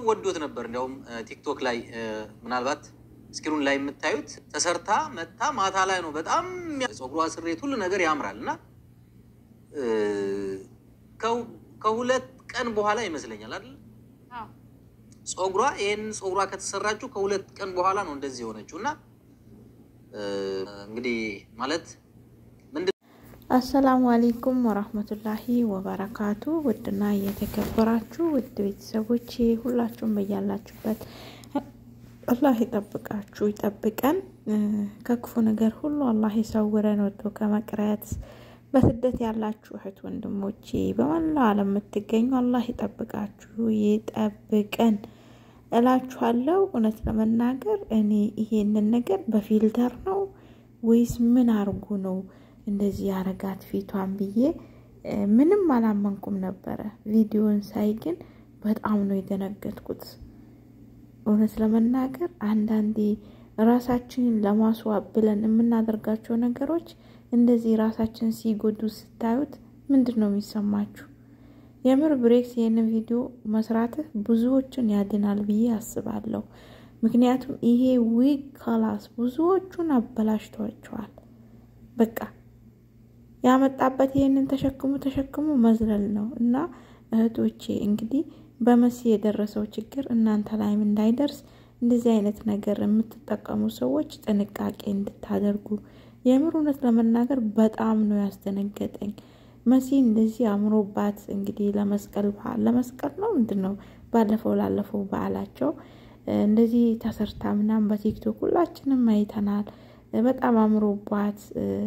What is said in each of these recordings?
ወዶት ነበር። እንዲያውም ቲክቶክ ላይ ምናልባት ስክሪን ላይ የምታዩት ተሰርታ መታ ማታ ላይ ነው። በጣም ፀጉሯ ስሬት ሁሉ ነገር ያምራል እና ከሁለት ቀን በኋላ ይመስለኛል አይደል ፀጉሯ ይህን ፀጉሯ ከተሰራችው ከሁለት ቀን በኋላ ነው እንደዚህ የሆነችው እና እንግዲህ ማለት አሰላሙ አሌይኩም ወራህመቱላሂ ወበረካቱ። ውድና እየተከበራችሁ ውድ ቤተሰቦች ሁላችሁም በያላችሁበት አላህ ይጠብቃችሁ ይጠብቀን፣ ከክፉ ነገር ሁሉ አላህ ይሰውረን፣ ወጥቶ ከመቅረት በስደት ያላችሁ እህት ወንድሞቼ በመላው ዓለም የምትገኙ አላህ ይጠብቃችሁ ይጠብቀን እላችኋለሁ። እውነት ለመናገር እኔ ይሄንን ነገር በፊልተር ነው ወይስ ምን አርጉ ነው እንደዚህ ያረጋት ፊቷን ብዬ ምንም አላመንኩም ነበረ። ቪዲዮን ሳይ ግን በጣም ነው የደነገጥኩት። እውነት ለመናገር አንዳንዴ ራሳችንን ለማስዋብ ብለን የምናደርጋቸው ነገሮች እንደዚህ ራሳችን ሲጎዱ ስታዩት ምንድን ነው የሚሰማችሁ? የምር ብሬክስ ይህንን ቪዲዮ መስራትህ ብዙዎችን ያድናል ብዬ አስባለሁ። ምክንያቱም ይሄ ዊግ ከላስ ብዙዎቹን አበላሽቷቸዋል። በቃ ያመጣበት ይህንን ተሸክሙ ተሸክሙ መዝለል ነው እና እህቶቼ እንግዲህ በመሲ የደረሰው ችግር እናንተ ላይም እንዳይደርስ እንደዚህ አይነት ነገር የምትጠቀሙ ሰዎች ጥንቃቄ እንድታደርጉ የምር እውነት ለመናገር በጣም ነው ያስደነገጠኝ። መሲ እንደዚህ አምሮባት እንግዲህ ለመስቀል በዓል ለመስቀል ነው ምንድን ነው ባለፈው ላለፈው በዓላቸው እንደዚህ ተሰርታ ምናምን በቲክቶክ ሁላችንም አይተናል። በጣም አምሮባት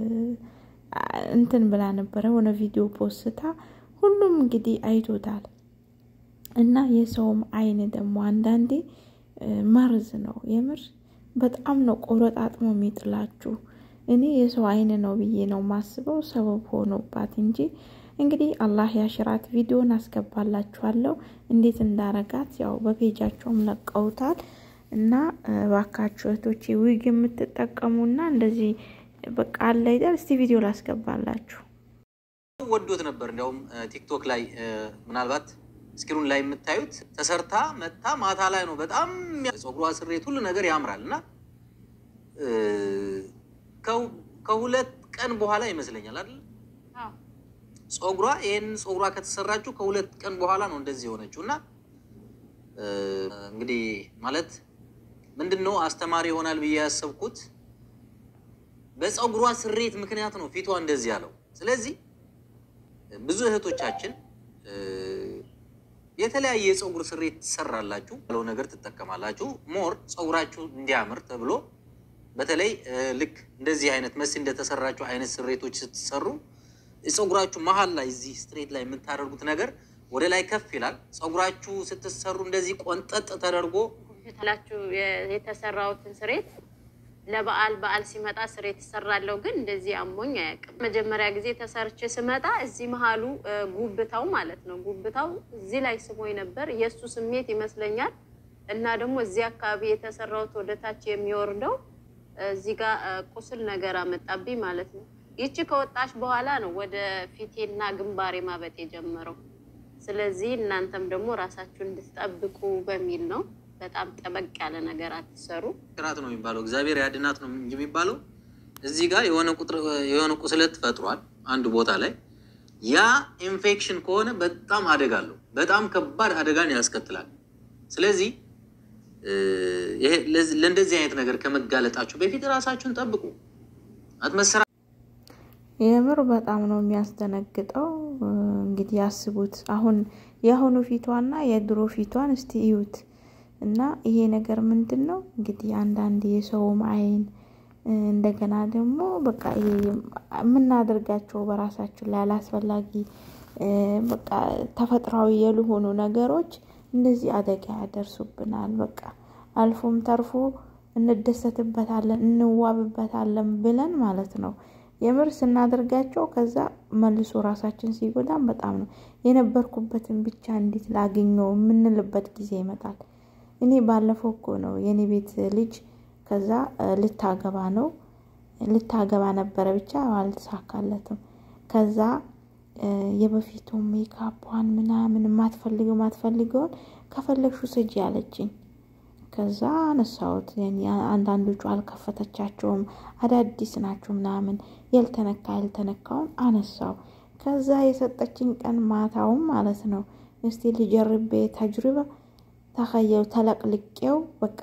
እንትን ብላ ነበረ የሆነ ቪዲዮ ፖስታ ሁሉም እንግዲህ አይቶታል። እና የሰውም አይን ደግሞ አንዳንዴ መርዝ ነው። የምር በጣም ነው ቆረጣጥሞ የሚጥላችሁ። እኔ የሰው አይን ነው ብዬ ነው ማስበው ሰበብ ሆኖባት እንጂ እንግዲህ አላህ ያሽራት። ቪዲዮን አስገባላችኋለሁ እንዴት እንዳረጋት ያው በፔጃቸውም ለቀውታል። እና ባካችሁ እህቶቼ ዊግ የምትጠቀሙና እንደዚህ በቃ አለ አይደል? እስቲ ቪዲዮ ላስገባላችሁ። ወዶት ነበር። እንዲያውም ቲክቶክ ላይ ምናልባት ስክሪን ላይ የምታዩት ተሰርታ መታ ማታ ላይ ነው። በጣም ፀጉሯ ስሬት ሁሉ ነገር ያምራል እና ከሁለት ቀን በኋላ ይመስለኛል አይደል ፀጉሯ ይህን ፀጉሯ ከተሰራችው ከሁለት ቀን በኋላ ነው እንደዚህ የሆነችው እና እንግዲህ ማለት ምንድን ነው አስተማሪ ይሆናል ብዬ ያሰብኩት በፀጉሯ ስሬት ምክንያት ነው ፊቷ እንደዚህ ያለው። ስለዚህ ብዙ እህቶቻችን የተለያየ የፀጉር ስሬት ትሰራላችሁ ብለው ነገር ትጠቀማላችሁ። ሞር ፀጉራችሁ እንዲያምር ተብሎ በተለይ ልክ እንደዚህ አይነት መሲ እንደተሰራችሁ አይነት ስሬቶች ስትሰሩ ፀጉራችሁ መሀል ላይ እዚህ ስትሬት ላይ የምታደርጉት ነገር ወደ ላይ ከፍ ይላል። ፀጉራችሁ ስትሰሩ እንደዚህ ቆንጠጥ ተደርጎ ላችሁ የተሰራውትን ስሬት ለበዓል በዓል ሲመጣ ስሬት ትሰራለሁ፣ ግን እንደዚህ አሞኝ አያውቅም። መጀመሪያ ጊዜ ተሰርቼ ስመጣ እዚህ መሀሉ ጉብታው ማለት ነው ጉብታው እዚህ ላይ ስሞኝ ነበር። የእሱ ስሜት ይመስለኛል እና ደግሞ እዚህ አካባቢ የተሰራውት ወደታች የሚወርደው እዚህ ጋር ቁስል ነገር አመጣብኝ ማለት ነው። ይቺ ከወጣች በኋላ ነው ወደ ፊቴና ግንባሬ ማበጥ የጀመረው። ስለዚህ እናንተም ደግሞ ራሳችሁን እንድትጠብቁ በሚል ነው። በጣም ጠበቅ ያለ ነገር አትሰሩ። ሽራት ነው የሚባለው፣ እግዚአብሔር ያድናት ነው እንጂ የሚባለው። እዚህ ጋር የሆነ ቁስለት ፈጥሯል አንዱ ቦታ ላይ። ያ ኢንፌክሽን ከሆነ በጣም አደጋ አለው፣ በጣም ከባድ አደጋን ያስከትላል። ስለዚህ ለእንደዚህ አይነት ነገር ከመጋለጣችሁ በፊት ራሳችሁን ጠብቁ። አትመሰራ የምር በጣም ነው የሚያስደነግጠው። እንግዲህ ያስቡት አሁን የአሁኑ ፊቷና የድሮ ፊቷን እስቲ እዩት። እና ይሄ ነገር ምንድን ነው እንግዲህ አንዳንድ የሰውም አይን እንደገና ደግሞ በቃ የምናደርጋቸው በራሳችን ላይ አላስፈላጊ በቃ ተፈጥሯዊ ያልሆኑ ነገሮች እንደዚህ አደጋ ያደርሱብናል። በቃ አልፎም ተርፎ እንደሰትበታለን እንዋብበታለን ብለን ማለት ነው የምር ስናደርጋቸው ከዛ መልሶ ራሳችን ሲጎዳም በጣም ነው የነበርኩበትን ብቻ እንዴት ላገኘው የምንልበት ጊዜ ይመጣል። እኔ ባለፈው እኮ ነው የኔ ቤት ልጅ ከዛ ልታገባ ነው ልታገባ ነበረ ብቻ አልተሳካለትም። ከዛ የበፊቱ ሜካፑን ምናምን የማትፈልገው ማትፈልገውን ከፈለግሹ ስጂ አለችኝ። ከዛ አነሳሁት። አንዳንዶቹ አልከፈተቻቸውም አዳዲስ ናቸው ምናምን ያልተነካ ያልተነካውን አነሳው። ከዛ የሰጠችኝ ቀን ማታውም ማለት ነው እስቲ ልጀርቤ ተጅሪባ ተኸየው ተለቅልቄው በቃ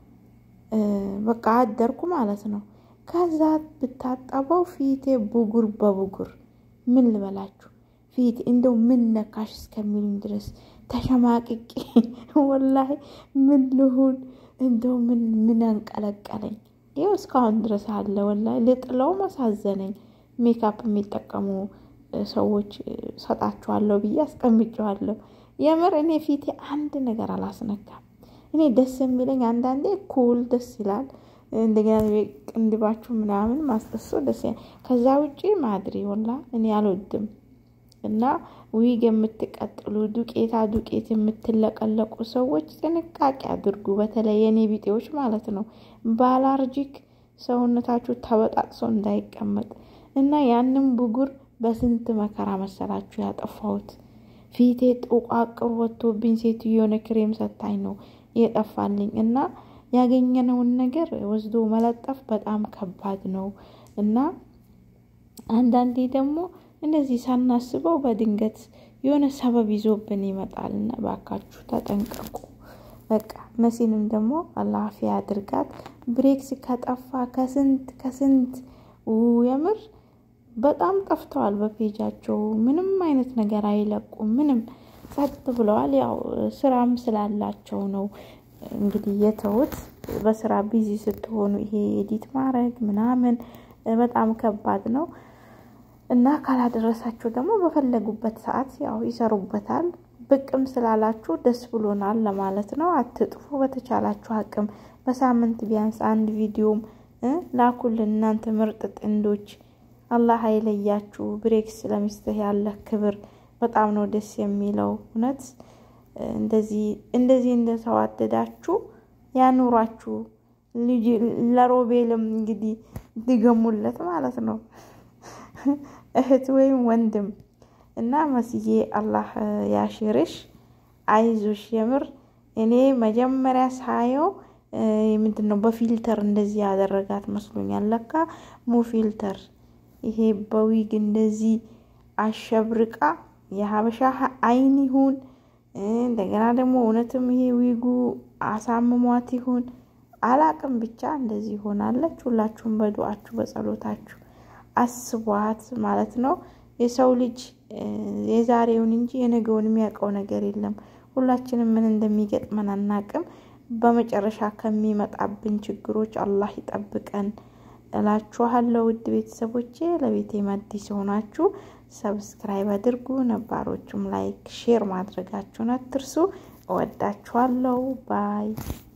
በቃ አደርኩ ማለት ነው። ከዛ ብታጠበው ፊቴ ብጉር በብጉር ምን ልበላችሁ ፊት እንደው ምን ነካሽ እስከሚሉኝ ድረስ ተሸማቅቄ ወላሂ ምን ልሁን እንደው ምን ምን አንቀለቀለኝ። ይኸው እስካሁን ድረስ አለ። ወላሂ ልጥለው መሳዘነኝ። ሜካፕ የሚጠቀሙ ሰዎች ሰጣችኋለሁ ብዬ አስቀምጨዋለሁ። የምር እኔ ፊቴ አንድ ነገር አላስነካም። እኔ ደስ የሚለኝ አንዳንዴ ኩል ደስ ይላል። እንደገና ቅንድባችሁ ምናምን ማስጠሶ ደስ ይላል። ከዛ ውጪ ማድሪ ወላ እኔ አልወድም። እና ዊግ የምትቀጥሉ ዱቄታ ዱቄት የምትለቀለቁ ሰዎች ጥንቃቄ አድርጉ። በተለይ የኔ ቢጤዎች ማለት ነው። ባላርጂክ ሰውነታችሁ ተበጣጥሶ እንዳይቀመጥ እና ያንን ብጉር በስንት መከራ መሰላችሁ ያጠፋሁት። ፊቴ ጥቋቅር ወጥቶብኝ ሴትዮ የሆነ ክሬም ሰታኝ ነው የጠፋልኝ። እና ያገኘነውን ነገር ወስዶ መለጠፍ በጣም ከባድ ነው እና አንዳንዴ ደግሞ እንደዚህ ሳናስበው በድንገት የሆነ ሰበብ ይዞብን ይመጣል እና ባካችሁ ተጠንቀቁ። በቃ መሲንም ደግሞ አላፊ አድርጋት። ብሬክስ ከጠፋ ከስንት ከስንት የምር በጣም ጠፍተዋል። በፔጃቸው ምንም አይነት ነገር አይለቁም። ምንም ጸጥ ብለዋል። ያው ስራም ስላላቸው ነው እንግዲህ የተውት። በስራ ቢዚ ስትሆኑ ይሄ ኤዲት ማድረግ ምናምን በጣም ከባድ ነው እና ካላደረሳችሁ ደግሞ በፈለጉበት ሰዓት ያው ይሰሩበታል። ብቅም ስላላችሁ ደስ ብሎናል ለማለት ነው። አትጥፉ። በተቻላችሁ አቅም በሳምንት ቢያንስ አንድ ቪዲዮም ላኩልን። እናንተ ምርጥ ጥንዶች አላህ አይለያችሁ። ብሬክስ ለሚስትህ ያለህ ክብር በጣም ነው ደስ የሚለው። እውነት እንደዚህ እንደዚህ እንደተዋደዳችሁ ያኑራችሁ። ለሮቤልም እንግዲህ ድገሙለት ማለት ነው እህት ወይም ወንድም እና መስዬ አላህ ያሽርሽ፣ አይዞሽ። የምር እኔ መጀመሪያ ሳየው ምንድን ነው በፊልተር እንደዚህ ያደረጋት መስሎኛል። ለካ ሙ ፊልተር ይሄ በዊግ እንደዚህ አሸብርቃ የሀበሻ አይን ይሁን እንደገና ደግሞ እውነትም ይሄ ዊጉ አሳምሟት ይሁን አላቅም፣ ብቻ እንደዚህ ሆናለች። ሁላችሁም በዱአችሁ በጸሎታችሁ አስቧት ማለት ነው። የሰው ልጅ የዛሬውን እንጂ የነገውን የሚያውቀው ነገር የለም። ሁላችንም ምን እንደሚገጥመን አናቅም። በመጨረሻ ከሚመጣብን ችግሮች አላህ ይጠብቀን እላችኋለሁ። ውድ ቤተሰቦቼ ለቤቴ አዲስ የሆናችሁ ሰብስክራይብ አድርጉ፣ ነባሮቹም ላይክ፣ ሼር ማድረጋችሁን አትርሱ። እወዳችኋለሁ። ባይ